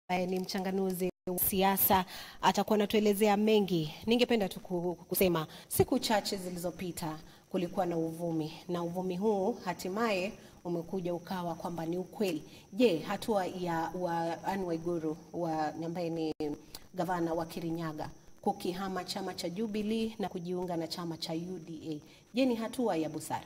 ambaye ni mchanganuzi wa siasa atakuwa anatuelezea mengi. Ningependa tu ku- kusema siku chache zilizopita kulikuwa na uvumi na uvumi huu hatimaye umekuja ukawa kwamba ni ukweli. Je, hatua ya wa Anne Waiguru wa ambaye ni gavana wa Kirinyaga kukihama chama cha Jubilee na kujiunga na chama cha UDA, je, ni hatua ya busara?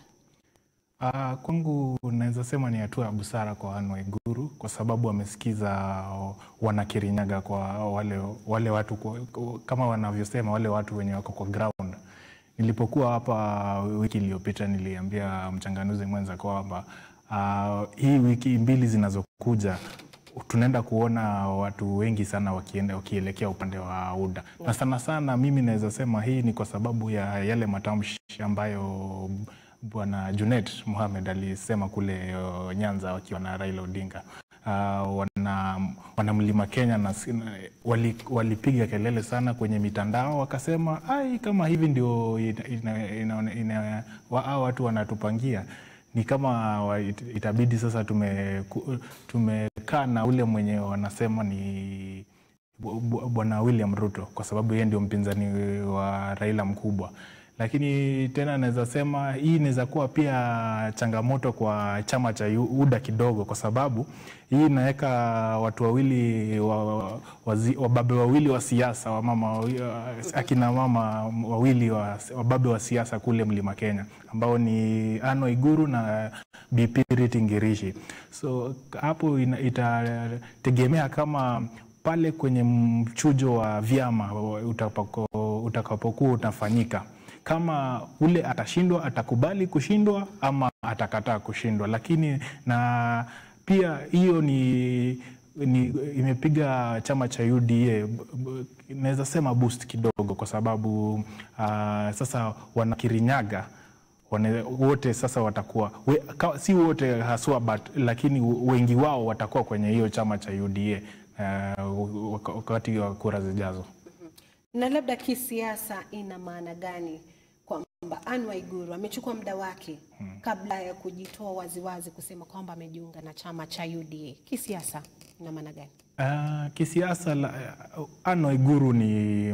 Uh, kwangu naweza sema ni hatua ya busara kwa Anne Waiguru kwa sababu amesikiza wanakirinyaga kwa wale, wale watu kwa, kama wanavyosema wale watu wenye wako kwa ground. Nilipokuwa hapa wiki iliyopita niliambia mchanganuzi mwenza kwamba uh, hii wiki mbili zinazokuja tunaenda kuona watu wengi sana wakienda wakielekea upande wa UDA na sana sana, mimi naweza sema hii ni kwa sababu ya yale matamshi ambayo Bwana Junet Mohamed alisema kule uh, Nyanza wakiwa na Raila Odinga. Uh, wana, wana mlima Kenya na wali, walipiga kelele sana kwenye mitandao wakasema, ai, kama hivi ndio ina, ina, ina, ina, wa, hao watu wanatupangia ni kama wa, it, itabidi sasa tume tumekaa na ule mwenye wanasema ni bwana William Ruto kwa sababu yeye ndio mpinzani wa Raila mkubwa lakini tena naweza sema hii inaweza kuwa pia changamoto kwa chama cha UDA kidogo, kwa sababu hii inaweka watu wawili wababe wa wawili wa siasa wa mama, akina mama wawili wababe wa siasa kule Mlima Kenya ambao ni Anne Waiguru na Bi Purity Ngirishi. So hapo itategemea kama pale kwenye mchujo wa vyama utakapokuwa utafanyika kama ule atashindwa atakubali kushindwa ama atakataa kushindwa, lakini na pia hiyo ni, ni imepiga chama cha UDA naweza sema boost kidogo, kwa sababu uh, sasa wanakirinyaga wane, wote sasa watakuwa we, ka, si wote haswa but, lakini wengi wao watakuwa kwenye hiyo chama cha UDA uh, wakati wa kura zijazo na labda kisiasa ina maana gani kwamba Anne Waiguru amechukua muda wake hmm, kabla ya kujitoa waziwazi kusema kwamba amejiunga na chama cha UDA. Kisiasa ina maana gani? Uh, kisiasa uh, Anne Waiguru ni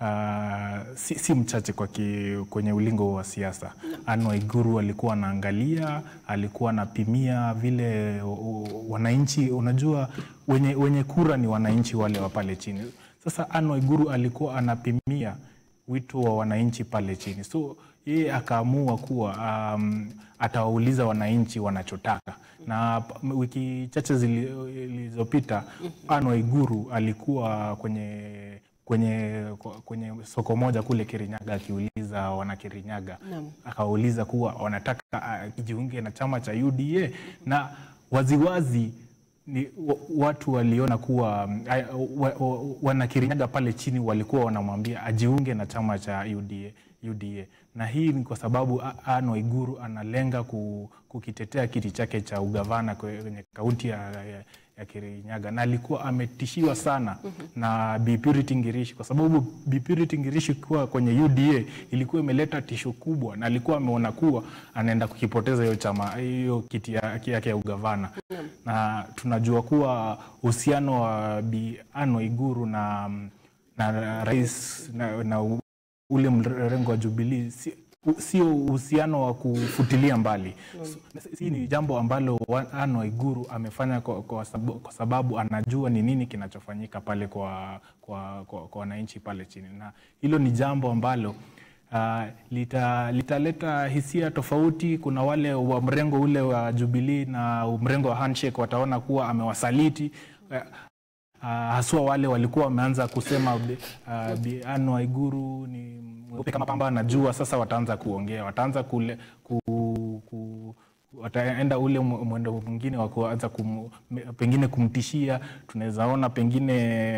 uh, si, si mchache kwa ki, kwenye ulingo wa siasa no. Anne Waiguru alikuwa anaangalia, alikuwa anapimia vile wananchi, unajua wenye, wenye kura ni wananchi wale wa pale chini sasa Anne Waiguru alikuwa anapimia wito wa wananchi pale chini, so yeye akaamua kuwa um, atawauliza wananchi wanachotaka. Na wiki chache zilizopita Anne Waiguru alikuwa kwenye kwenye kwenye soko moja kule Kirinyaga akiuliza wana Kirinyaga, akawauliza kuwa wanataka ajiunge na chama cha UDA na waziwazi ni watu waliona kuwa wanakirinyaga pale chini walikuwa wanamwambia ajiunge na chama cha UDA, UDA. Na hii ni kwa sababu Anne Waiguru analenga kukitetea kiti chake cha ugavana kwenye kaunti ya, ya, ya Kirinyaga na alikuwa ametishiwa sana mm -hmm. na Bi Purity Ngirishi kwa sababu Bi Purity Ngirishi kuwa kwenye UDA ilikuwa imeleta tisho kubwa, na alikuwa ameona kuwa anaenda kukipoteza hiyo chama hiyo kiti yake ya, ya ugavana mm -hmm. na tunajua kuwa uhusiano wa Bi Anne Waiguru na, na rais na, na ule mrengo wa Jubilee si, sio uhusiano wa kufutilia mbali. Hii ni jambo ambalo Anne Waiguru amefanya kwa, kwa, sababu, kwa sababu anajua ni nini kinachofanyika pale kwa kwa, kwa, kwa wananchi pale chini, na hilo ni jambo ambalo uh, litaleta lita hisia tofauti. Kuna wale wa mrengo ule wa Jubilee na mrengo wa handshake wataona kuwa amewasaliti uh, Uh, haswa wale walikuwa wameanza kusema uh, Bi Anne Waiguru ni mweupe kama pamba anajua. Sasa wataanza kuongea, wataanza kule ku, ku, wataenda ule mwendo mwingine wa kuanza kum, pengine kumtishia. Tunaweza ona pengine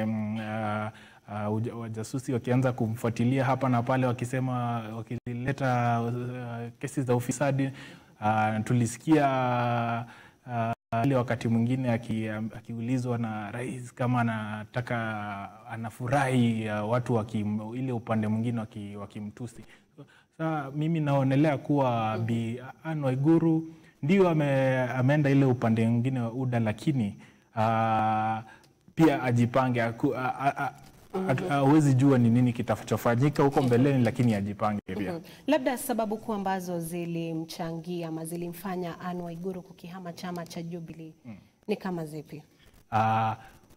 uh, uh, wajasusi wakianza kumfuatilia hapa na pale, wakisema wakileta uh, kesi za ufisadi uh, tulisikia uh, ile wakati mwingine akiulizwa aki na rais kama anataka anafurahi watu waki, ile upande mwingine wakimtusi. Sasa mimi naonelea kuwa Bi Anne Waiguru ndio ame, ameenda ile upande mwingine wa UDA, lakini uh, pia ajipange aku- a- a- a- atu- hawezi jua ni nini kitachofanyika huko mbeleni, lakini ajipange pia. Labda sababu kuu ambazo zilimchangia ama zilimfanya Anne Waiguru kukihama chama cha Jubilee ni kama zipi? Ah,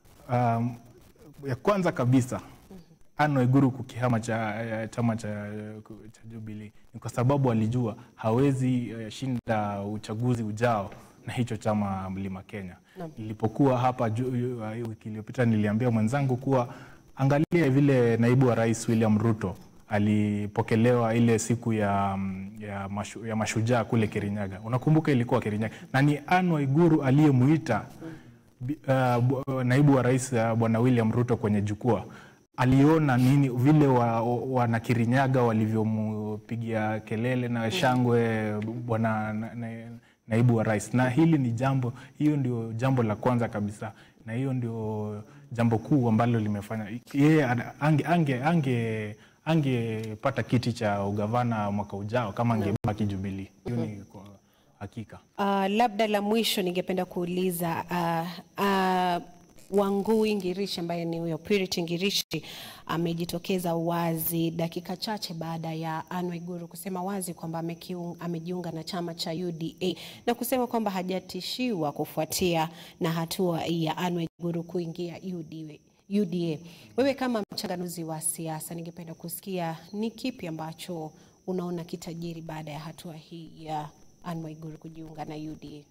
um, ya kwanza kabisa Anne Waiguru kukihama cha, eh, chama cha, cha Jubilee ni kwa sababu alijua hawezi eh, shinda uchaguzi ujao na hicho chama Mlima Kenya. Nilipokuwa hapa ju- uh, wiki iliyopita niliambia mwenzangu kuwa angalia vile naibu wa rais William Ruto alipokelewa ile siku ya, mm, ya, mashu, ya mashujaa kule Kirinyaga. Unakumbuka ilikuwa Kirinyaga, na ni Anne Waiguru aliyemuita Bi- uh, bu- naibu wa rais uh, bwana William Ruto kwenye jukwaa aliona nini vile wa- wanakirinyaga walivyompigia kelele na shangwe bwana na, na, naibu wa rais, na hili ni jambo, hiyo ndio jambo la kwanza kabisa, na hiyo ndio jambo kuu ambalo limefanya yeye ana- ange ange ange angepata kiti cha ugavana mwaka ujao kama angebaki Jubilee. Hiyo ni kwa hakika. Uh, labda la mwisho ningependa kuuliza uh, uh, Wangui Ngirishi ambaye ni huyo Purity Ngirishi amejitokeza wazi dakika chache baada ya Anne Waiguru kusema wazi kwamba amekiung- amejiunga na chama cha UDA na kusema kwamba hajatishiwa kufuatia na hatua ya Anne Waiguru kuingia UDA. UDA. Wewe kama mchanganuzi wa siasa, ningependa kusikia ni kipi ambacho unaona kitajiri baada ya hatua hii ya Anne Waiguru kujiunga na UDA.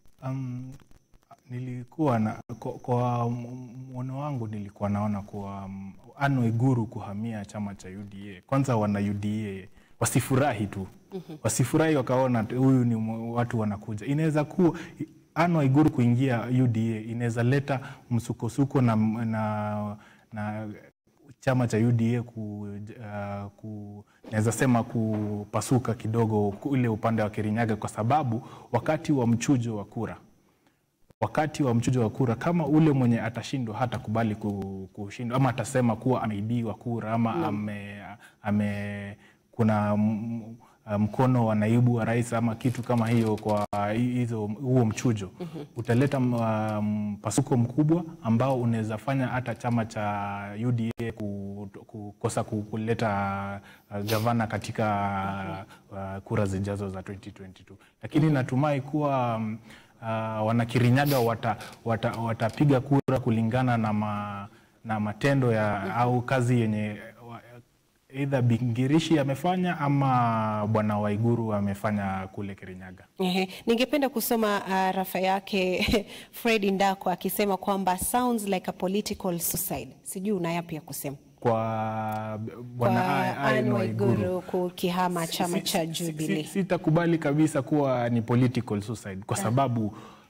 Um, nilikuwa na kwa, kwa mwono wangu nilikuwa naona kuwa um, Anne Waiguru kuhamia chama cha UDA, kwanza wana UDA wasifurahi tu wasifurahi wakaona tu, huyu ni mwa- watu wanakuja. Inaweza kuwa Anne Waiguru kuingia UDA inaweza leta msukosuko na, na, na chama cha UDA ku, uh, ku naweza sema kupasuka kidogo ule upande wa Kirinyaga, kwa sababu wakati wa mchujo wa kura wakati wa mchujo wa kura, kama ule mwenye atashindwa hatakubali ku- kushindwa ama atasema kuwa ameibiwa kura ama ame, ame, kuna m- m- mkono wa naibu wa rais ama kitu kama hiyo kwa hi- hizo huo mchujo utaleta m- uh, mpasuko mkubwa ambao unaweza fanya hata chama cha UDA ku- kukosa ku- kuleta uh, gavana katika uh, kura zijazo za 2022 lakini natumai kuwa um, uh, wanakirinyaga watapiga wata, watapiga kura kulingana na, ma, na matendo ya au kazi yenye wa- either Bingirishi amefanya ama bwana Waiguru amefanya kule Kirinyaga. Ehe, ningependa kusoma uh, rafa yake Fred Ndako akisema kwamba sounds like a political suicide. Sijui una yapi ya kusema Kwa b- kwa bwana Anne Anne Waiguru Waiguru kukihama chama Si- cha si- si- Jubilee. si- Sitakubali kabisa kuwa ni political suicide kwa sababu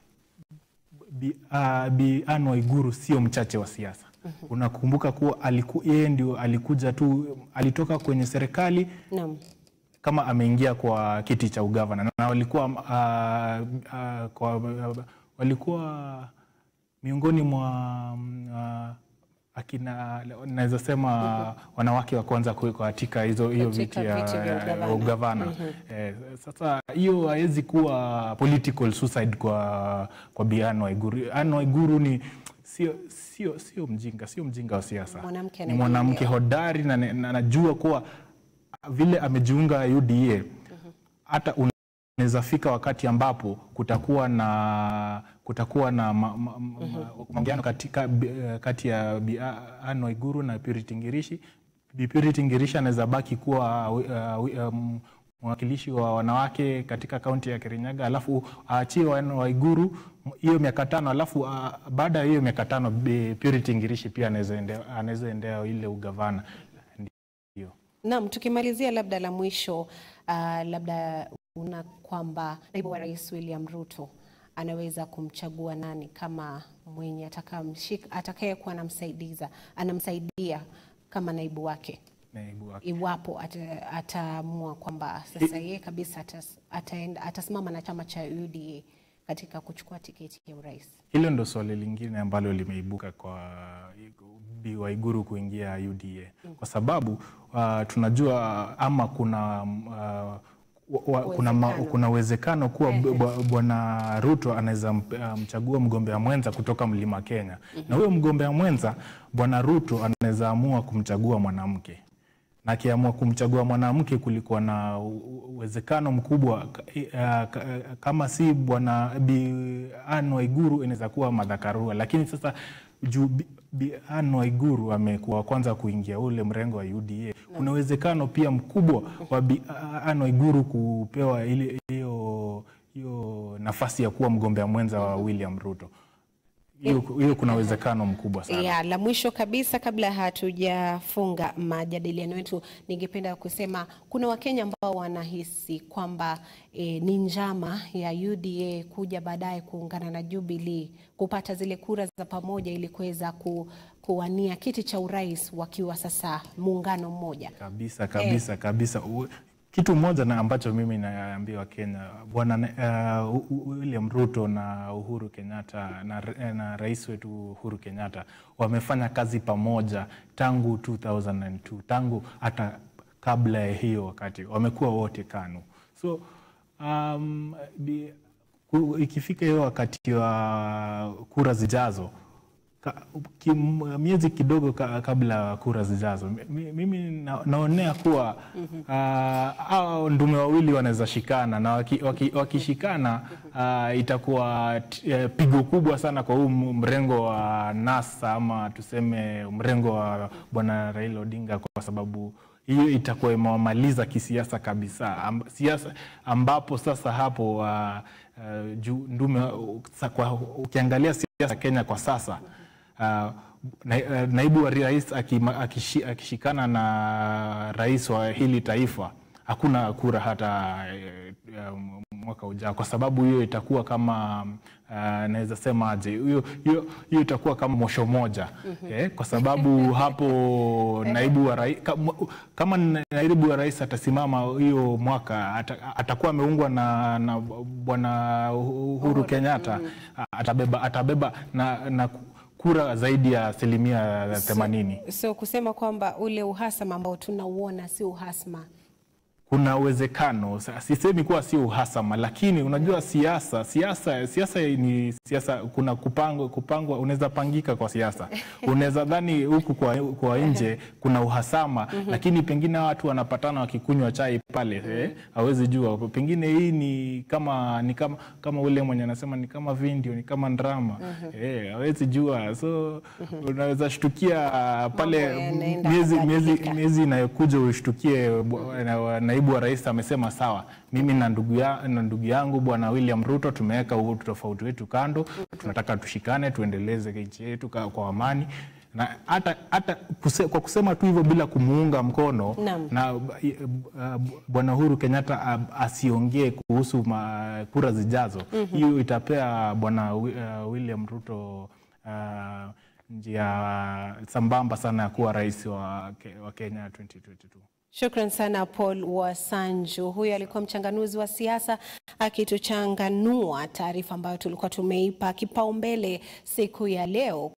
Bi, uh, Bi Anne Waiguru sio mchache wa siasa. Unakumbuka kuwa aliku, yeye ndio alikuja tu, alitoka kwenye serikali Naam. kama ameingia kwa kiti cha ugavana na walikuwa uh, uh, kwa, uh, walikuwa miongoni mwa mm, uh, akina naweza sema wanawake wa kwanza kuwekwa katika hizo hiyo Katika viti ya viti vya ugavana. ya ugavana. Eh, sasa hiyo haiwezi kuwa political suicide kwa kwa Bi Anne Waiguru. Anne Waiguru ni sio sio sio mjinga, sio mjinga wa siasa. Mwanamke Ni mwanamke hodari na na- na najua kuwa vile amejiunga UDA hata unaweza fika wakati ambapo kutakuwa na kutakuwa na ma- ma- ma- maongano katika bi- eh, kati ya Bi Anne Waiguru na Purity Ngirishi. Bi Purity Ngirishi anaweza baki kuwa uh, uh, um, mwakilishi wa wanawake katika kaunti ya Kirinyaga, alafu aachie Anne Waiguru hiyo miaka tano, alafu uh, baada ya hiyo miaka tano Bi Purity Ngirishi pia anaweza endea, anaweza endea ile ugavana. Ndio. Naam, tukimalizia labda la mwisho uh, labda una kwamba naibu wa rais William Ruto anaweza kumchagua nani kama mwenye atakamshika atakayekuwa anamsaidiza anamsaidia kama naibu wake Naibu wake. iwapo ata- ataamua kwamba sasa yeye kabisa atas, ataenda, atasimama na chama cha UDA katika kuchukua tiketi ya urais. Hilo ndo swali lingine ambalo limeibuka kwa Bi Waiguru kuingia UDA kwa sababu uh, tunajua ama kuna uh, wa, wa, kuna, ma, Uwezekano. kuna uwezekano kuwa b- bwa- bwana Ruto anaweza mp- uh, mchagua mgombea mwenza kutoka mlima Kenya na huyo mgombea mwenza bwana Ruto anaweza amua kumchagua mwanamke na akiamua kumchagua mwanamke, kulikuwa na u- u- uwezekano mkubwa ka- i- uh, ka- uh, kama si bwana Bi Anne Waiguru inaweza kuwa Martha Karua, lakini sasa juu Bi- Bi Anne Waiguru amekuwa wa kwanza kuingia ule mrengo wa UDA, kuna uwezekano pia mkubwa wa Bi Anne Waiguru kupewa ile hiyo hiyo nafasi ya kuwa mgombea mwenza wa William Ruto. Hiyo hiyo kuna uwezekano mkubwa sana. Ya, la mwisho kabisa kabla hatujafunga majadiliano yetu, ningependa kusema kuna Wakenya ambao wanahisi kwamba e, ni njama ya UDA kuja baadaye kuungana na Jubilee kupata zile kura za pamoja ili kuweza ku, kuwania kiti cha urais wakiwa sasa muungano mmoja. Kabisa kabisa kabisa. U- Kitu moja na ambacho mimi naambia Wakenya, bwana uh, William Ruto na Uhuru Kenyatta na, na rais wetu Uhuru Kenyatta wamefanya kazi pamoja tangu 2002 tangu hata kabla ya hiyo wakati wamekuwa wote KANU so um, bi, ku- ikifika hiyo wakati wa kura zijazo Ka, kim, miezi kidogo ka, kabla ya kura zijazo mi- mimi na, naonea kuwa hao ndume wawili wanaweza shikana na waki- waki- wakishikana ah, itakuwa t- eh, pigo kubwa sana kwa huu m- mrengo wa NASA ama tuseme mrengo wa bwana Raila Odinga kwa sababu hiyo itakuwa imewamaliza kisiasa kabisa Amb, siasa ambapo sasa hapo uh, uh, juu ndume uh, sa- kwa, ukiangalia siasa ya Kenya kwa sasa uh, na, uh, naibu wa rais akima- akishi- akishikana na rais wa hili taifa hakuna kura hata eh, eh, mwaka ujao, kwa sababu hiyo itakuwa kama uh, naweza sema aje, hiyo hiyo hiyo itakuwa kama mosho moja eh, kwa sababu hapo naibu wa rais kama, kama naibu wa rais atasimama hiyo mwaka ata, atakuwa ameungwa na, na bwana Uhuru Kenyatta atabeba, atabeba na, na kura zaidi ya asilimia themanini. So kusema kwamba ule uhasama ambao tunauona si uhasama kuna uwezekano sa- sisemi kuwa sio uhasama lakini unajua siasa siasa siasa ni siasa kuna kupangwa kupangwa unaweza pangika kwa siasa unaweza dhani huku kwa, kwa nje kuna uhasama lakini pengine watu wanapatana wakikunywa chai pale eh, hawezi jua pengine hii ni kama ni kama kama ule mwenye anasema ni kama video ni kama drama eh, hawezi jua so unaweza shtukia ah, pale Mambo yanaenda miezi miezi kubadilika. miezi inayokuja ushtukie bwa- na- naibu wa rais amesema sawa, mimi na ndugu ya, na ndugu yangu bwana William Ruto tumeweka huu tofauti wetu kando, tunataka tushikane, tuendeleze nchi yetu ka- kwa amani na hata hata kuse, kwa kusema tu hivyo bila kumuunga mkono Naam. na uh, bwana Uhuru Kenyatta uh, asiongee kuhusu ma, kura zijazo, hiyo itapea bwana Wi- uh, William Ruto uh, njia sambamba sana ya kuwa rais wa, Ke- wa Kenya 2022. Shukran sana Paul Wasanju. Huyu alikuwa mchanganuzi wa siasa akituchanganua taarifa ambayo tulikuwa tumeipa kipaumbele siku ya leo.